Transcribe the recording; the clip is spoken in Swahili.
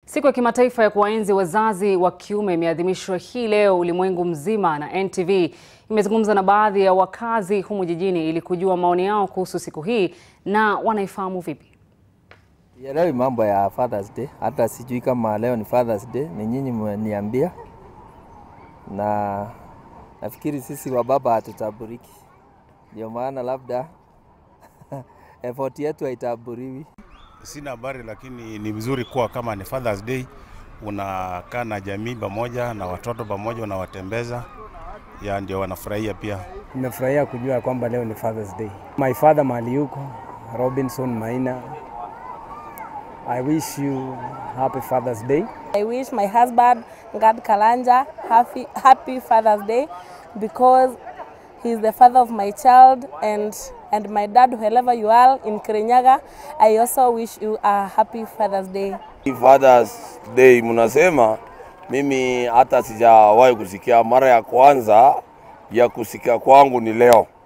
Siku ya kimataifa ya kuwaenzi wazazi wa kiume imeadhimishwa hii leo ulimwengu mzima, na NTV imezungumza na baadhi ya wakazi humu jijini ili kujua maoni yao kuhusu siku hii na wanaifahamu vipi. Sielewi mambo ya Father's Day, hata sijui kama leo ni Father's Day, ni nyinyi mmeniambia, na nafikiri sisi wa baba hatutaburiki, ndio maana labda effort yetu haitaburiwi. Sina habari, lakini ni vizuri kuwa kama ni Father's Day unakaa na jamii pamoja na watoto pamoja, unawatembeza ya ndio wanafurahia pia. Nimefurahia kujua kwamba leo ni Father's Day. My father mahali yuko Robinson Maina. I wish you happy Father's Day. I wish my husband Gad Kalanja happy, happy Father's Day because he's the father of my child and and my dad wherever you are in Kirinyaga I also wish you a happy Father's Day. Father's Day mnasema, mimi hata sijawahi kusikia. Mara ya kwanza ya kusikia kwangu ni leo.